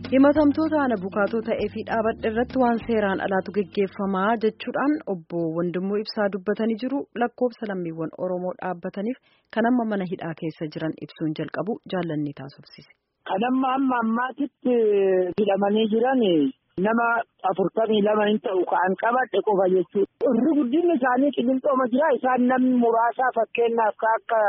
himatamtoota ana bukaatoo ta'ee fi dhaabadha irratti waan seeraan alaatu geggeeffamaa jechuudhaan obbo Wandimmoo Ibsaa dubbatanii jiru lakkoofsa lammiiwwan Oromoo dhaabbataniif kan amma mana hidhaa keessa jiran ibsuun jalqabu jaallanni taasifsise. Kan amma amma ammaatitti hidhamanii jiran nama afurtamii lama hin ta'u kan qabadhe qofa jechuudha. Irri guddinni isaanii qilinxooma jira isaan namni muraasaa fakkeenyaaf akka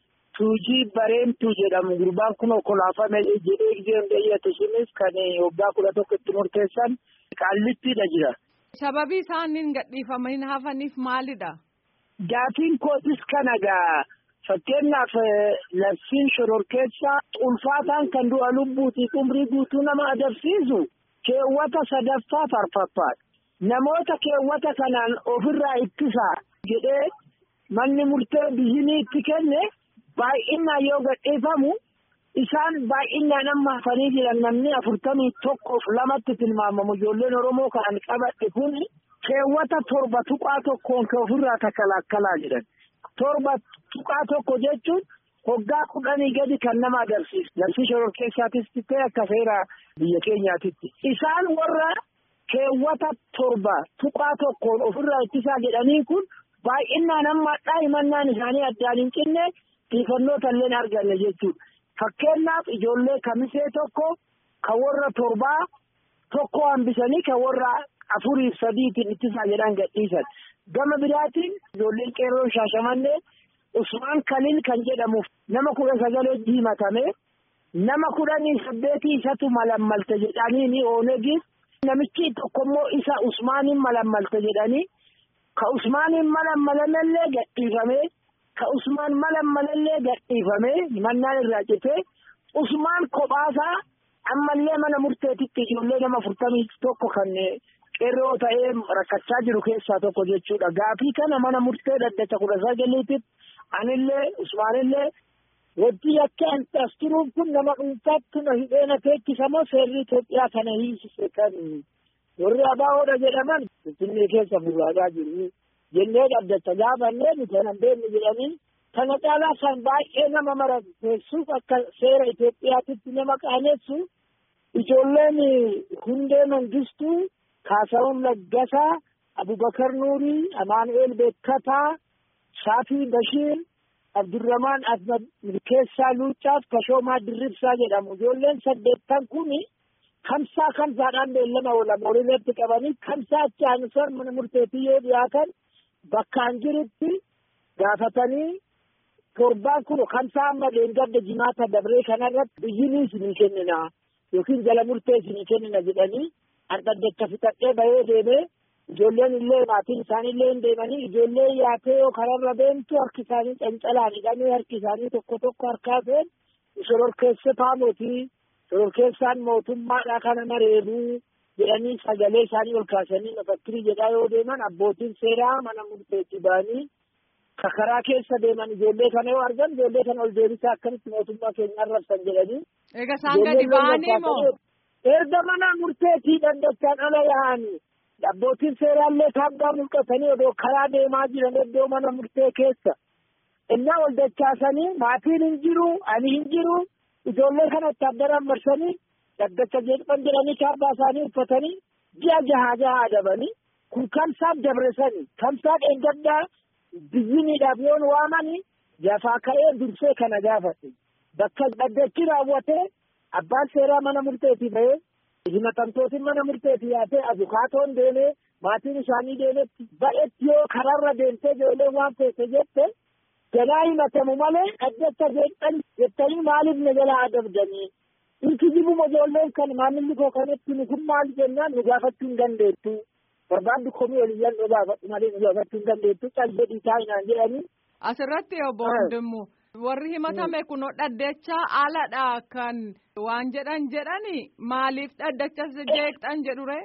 tuujii bareentuu jedhamu gurbaan kun kolaafame jedhee gizeem dheeyyatu sunis kan waggaa kudha tokko itti murteessan qaallittiidha jira. Sababii isaaniin gadhiifamanii hafaniif maalidha? Gaafiin kootis kana gaa fakkeenyaaf labsiin shororkeessaa ulfaataan kan du'a lubbuutii umrii guutuu nama adabsiisu keewwata sadaffaa farfaffaadha. Namoota keewwata kanaan ofirraa ittisaa jedhee manni murtee biyyinii itti kenne. Baay'inaan yoo gadhiifamu isaan baay'inaan amma hafanii jiran namni afurtamii tokkoof lamatti tilmaamamu ijoolleen Oromoo kan qabadhe kun keewwata torba tuqaa tokkoon kan ofirraa takalakkalaa jiran. Torba tuqaa tokko jechuun hoggaa kudhanii gadi kan nama agarsiisu. Labsii shororkeessaatis ta'e akka seera biyya keenyaatitti. Isaan warra keewwata torba tuqaa tokkoon ofirraa ittisaa jedhanii kun baay'inaan amma daa'imannaan isaanii addaan hin cinne. Xiyyeeffannoo illee arganne jechuudha. Fakkeenyaaf ijoollee kamisee tokko kan warra torbaa tokko hambisanii kan warra afuriif sadiitiin ittisaa jedhan gadhiisan. Gama biraatiin ijoolleen qeerroo shaashamannee Usmaan Kaliil kan jedhamuuf nama kudha sagalee diimatame nama kudhanii saddeetii isatu malammalte jedhanii ni oonegiif namichi tokkommoo isa Usmaaniin malammalte jedhanii ka Usmaaniin malammalanallee gadhiifamee. Ka Usmaan malammalallee gadhiifamee himannaan irraa citee Usmaan kophaasaa ammallee mana murteetitti ijoollee nama afurtamii tokko kan qeerroo ta'ee rakkachaa jiru keessaa tokko jechuudha. Gaafii kana mana murtee dhaddacha kudha sagaliititti anillee Usmaanillee wajjii akka as turuuf kun nama dhuunfaatti na hidheena teechisamoo seerri Itoophiyaa kana hiisise kan warri abaahoodha jedhaman Finfinnee keessa burraagaa jiru. jennee dhaddacha gaafannee nuti kan beeknu jedhanii kana caalaa kan baay'ee nama marateessuuf akka seera Itoophiyaatitti nama qaanessu ijoolleen hundee mangistuu Kaasawun Laggasaa Abubakar Nuurii Amaanu'eel Beekkataa Shaafii Bashiir Abdurramaan Ahmad Milkeessaa Luucaaf Kashoomaa Dirribsaa jedhamu ijoolleen saddeettan kuni kamsaa kamsaadhaan beellama oolama walitti qabanii kamsaa achi aanusan mana murteetii yoo dhiyaatan bakkaan jirutti gaafatanii torbaan kun kamsaa amma leengadda jimaata dabree kanarratti biyyinii isinii kennina yookiin jala murtee isinii kennina jedhanii dhaddacha fixadhee bahee deemee ijoolleen illee maatiin isaanii illee hin deemanii ijoollee yaatee yoo kararra deemtu harki isaanii cancalaan hidhamee harki isaanii tokko tokko harkaa seen shororkeessataa mootii shororkeessaan mootummaadha kana mareebuu jedhanii sagalee isaanii ol kaasanii mafakkirii jedhaa yoo deeman abbootiin seeraa mana murteetti ba'anii karaa keessa deeman ijoollee kana yoo argan ijoollee kana ol deebisaa akkamitti mootummaa keenya arrabsan jedhanii. Egaa isaan gadi ba'anii moo? Erga mana murteetii dhaddachaan ala yaa'anii abbootiin seeraallee kaabbaa mul'atanii odoo karaa deemaa jiran iddoo mana murtee keessa. Innaa ol dachaasanii maatiin hin jiru ani hin jiru ijoollee kana itti addaraan marsanii dhaddacha jedhan jedhanii kaabbaa isaanii uffatanii ji'a jahaa jahaa adabanii kun kamsaaf dabresanii kamsaa dheengaddaa biyyiniidhaaf yoon waamanii jafaa ka'ee dursee kana gaafate bakka dhaddachi raawwatee abbaan seeraa mana murteetii ba'ee himatamtootiin mana murteetii yaatee abukaatoon deemee maatiin isaanii deemetti ba'etti yoo kararra deemtee ijoolleen waan feete jette jalaa himatamu malee dhaddacha jedhan jettanii maaliif na jalaa adabdanii Inki jibuma ijoolleen kan maamilli koo kanatti nu kun maal jennaan nu gaafachuu hin dandeettu. Barbaaddu komii oliyyan nu gaafadhu malee nu gaafachuu hin dandeettu. Cal jedhii taa'inaan jedhanii. Asirratti obbo Hundimmu warri himatame kun dhaddacha aladha kan waan jedhan jedhani maaliif dhaddacha jeeqxan jedhure?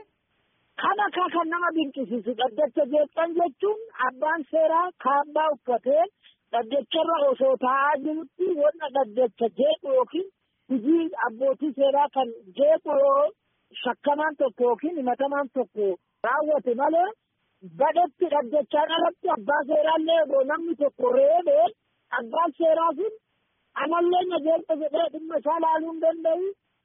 Kana kaa kan nama dinqisiisu dhaddacha jeeqxan jechuun abbaan seeraa kaabbaa uffatee dhaddacharra osoo taa'aa jirutti wanna dhaddacha jeequ yookiin hojii abbootii seeraa kan jeequ yoo shakkamaan tokko yookiin himatamaan tokko raawwate malee badhetti dhaddachaan alatti abbaa seeraallee odoo namni tokko reebee abbaan seeraa sun amallee na jeeqa jedhee dhimma isaa laaluu hin danda'u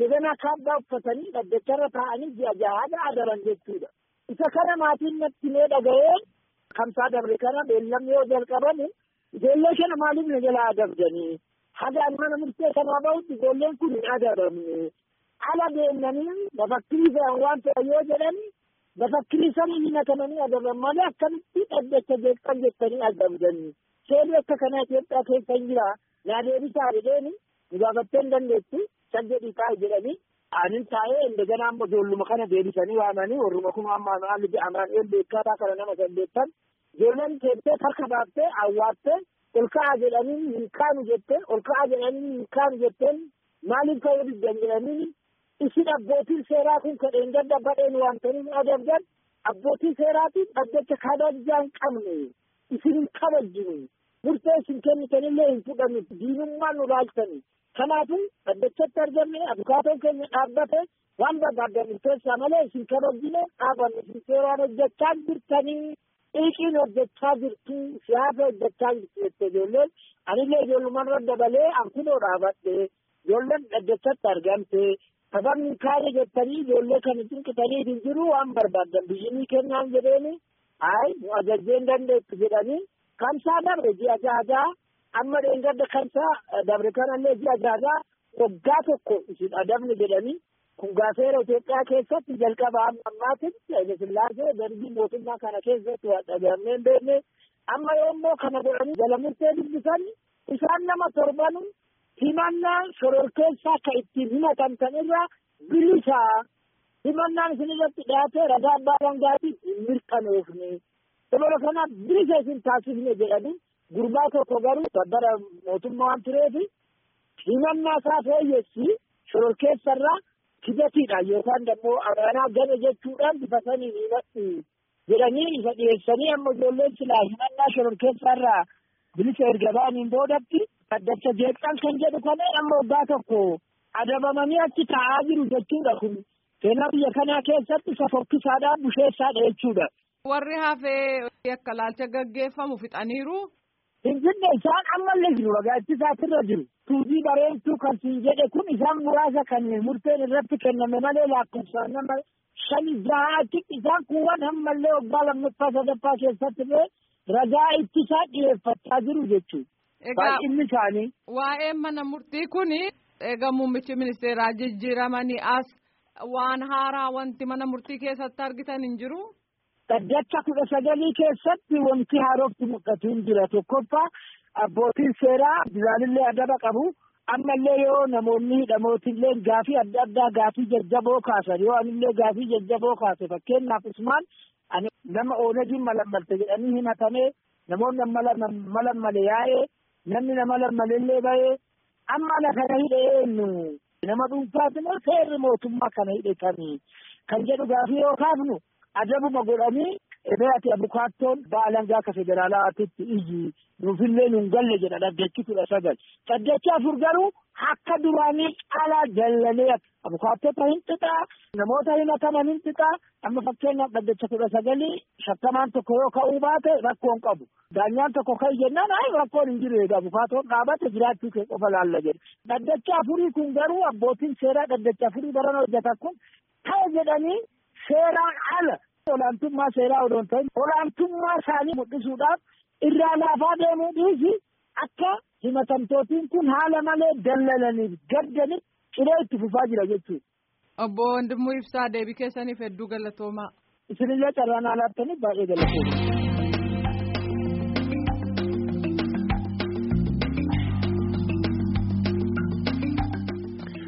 indegana kaabbaa uffatanii dhaddacharra taa'anii ji'a jahaadha adaban jechuudha. Isa kana maatiin natti mee dhaga'ee kamsaa dabre kana beellamni yoo jalqabame ijoollee kana maaliif na jalaa adabdanii haga mana murtee kanaa bahutti ijoolleen kun hin adabamne ala deemnanii bafakkirii fe'an waan fe'an yoo jedhan bafakkirii sanii hin hakamanii adaban malee akkamitti dhaddacha jeeqan jettanii adabdanii seerri akka kanaa Itoophiyaa keessa hin jira naa deebisaa jedheeni nu gaafattee hin dandeettu san jedhii taa'e jedhanii anin taa'ee indegana amma ijoolluma kana deebisanii waamanii warruma kun amma maalli jedhamaan eel beekataa kana nama saddeettan ijoolleen teessee harka baaftee awwaattee ol ka'a jedhanii hin kaanu jetteen ol ka'a jedhanii hin kaanu jetteen maaliif ka'uu diddan jedhanii isin abbootiin seeraa kun kadheen gadda badheen waantanii adabdan abbootiin seeraatiin dhaddacha kabajaa hin qabne isin hin kabajjinu murtee isin kennitanillee hin fudhannu diinummaan nu laaltani kanaafuu dhaddachatti argamne abukaatoon keenya dhaabbate waan barbaaddan murteessaa malee isin kabajjine dhaabanne isin seeraan hojjechaa jirtanii dhiiqiin hojjechaa jirtu siyaasa hojjechaa jirtu jette ijoolleen anillee ijoollumarra dabalee ankunoo dhaabadhe ijoolleen dhaddachatti argamte sababni kaane jettanii ijoollee kana cinqitanii hin jiru waan barbaaddan biyyinii kennaan jedheeni ay nu ajajjee hin dandeettu jedhanii kamsaa dabre ji'a jahaa amma dheengadda kamsaa dabre kanallee ji'a jahaa waggaa tokko isin adabne jedhanii kun gaafeera Itoophiyaa keessatti jalqaba amma ammaatiin Hayile Sillaasee darbii mootummaa kana keessatti waan dhagahamee hin beekne amma yoommoo kana godhanii jala murtee dubbisan isaan nama torbanu himannaa shororkeessaa akka ittiin himatan irraa bilisaa himannaan isin irratti dhiyaate ragaa abbaa alangaatiif hin mirkanoofne dabala kanaaf bilisa isin taasifne jedhanii gurbaa tokko garuu babbara mootummaa waan tureefi himannaa isaa fooyyessi shororkeessarraa kibatiidha yookaan immoo amaanaa gane jechuudhaan bifa saniin himadhu jedhanii isa dhiyeessanii amma ijoolleen silaa himannaa shororkeessaarraa bilisa erga ba'aniin boodatti dhaddacha jeeqxan kan jedhu kana amma waggaa tokko adabamanii achi taa'aa jiru jechuudha kun seenaa biyya kanaa keessatti isa fokkisaadhaan busheessaadha jechuudha. Warri hafee akka laalcha gaggeeffamu fixaniiru. Finfinne isaan ammallee jiru ragaachisaasirra jiru. Tuujii bareedduu kan siin jedhe kun isaan muraasa kan murteen irratti kenname malee lakkoofsaan nama shani jahaatti isaan kuuwwan ammallee waggaa lammaffaa sadaffaa keessatti illee ragaa ittisaa dhiyeeffachaa jiru jechuudha. Baay'inni isaanii. Waa'een mana murtii kuni egaa muummichi ministeeraa jijjiiramanii as waan haaraa wanti mana murtii keessatti argitan hin jiru. Dhaddacha kudha sagalii keessatti wanti haarofti mul'atu hin jira tokkoffaa abbootiin seeraa bilaalillee adaba qabu ammallee yoo namoonni hidhamootillee gaafii adda addaa gaafii jajjaboo kaasan yoo anillee gaafii jajjaboo kaase fakkeenyaaf usmaan ani nama oonagiin malammalte jedhanii himatamee namoonni malammale yaa'ee namni nama lammalellee ba'ee amma ana kana hidhe eenyu nama dhuunfaati moo seerri mootummaa kana hidhetanii kan jedhu gaafii yoo kaafnu adabuma godhanii ebe ati abukaattoon baalangaa akka federaalaatitti iyyi nuufillee nuun galle jedha dhaddachi kudha sagal dhaddachi afur garuu akka duraanii caalaa jallalee abukaattota hin xixaa namoota himataman hin xixaa amma fakkeenyaaf dhaddacha kudha sagalii shakkamaan tokko yoo ka'uu baate rakkoon qabu daanyaan tokko ka'i jennaan ay rakkoon hin jiru egaa abukaatoon dhaabate jiraachuu kee qofa laalla jedhe dhaddacha afurii kun garuu abbootiin seeraa dhaddacha afurii baran hojjetan kun ta'e jedhanii seeraan ala olaantummaa seeraa odoon ta'in olaantummaa isaanii mul'isuudhaaf irraa laafaa deemuu dhiisi akka himatamtootiin kun haala malee dallalaniif gaddaniif ciree itti fufaa jira jechuudha. Obbo Wandimmoo Ibsaa deebii keessaniif hedduu galatoomaa. Isinillee carraan alaattaniif baay'ee galatoomaa.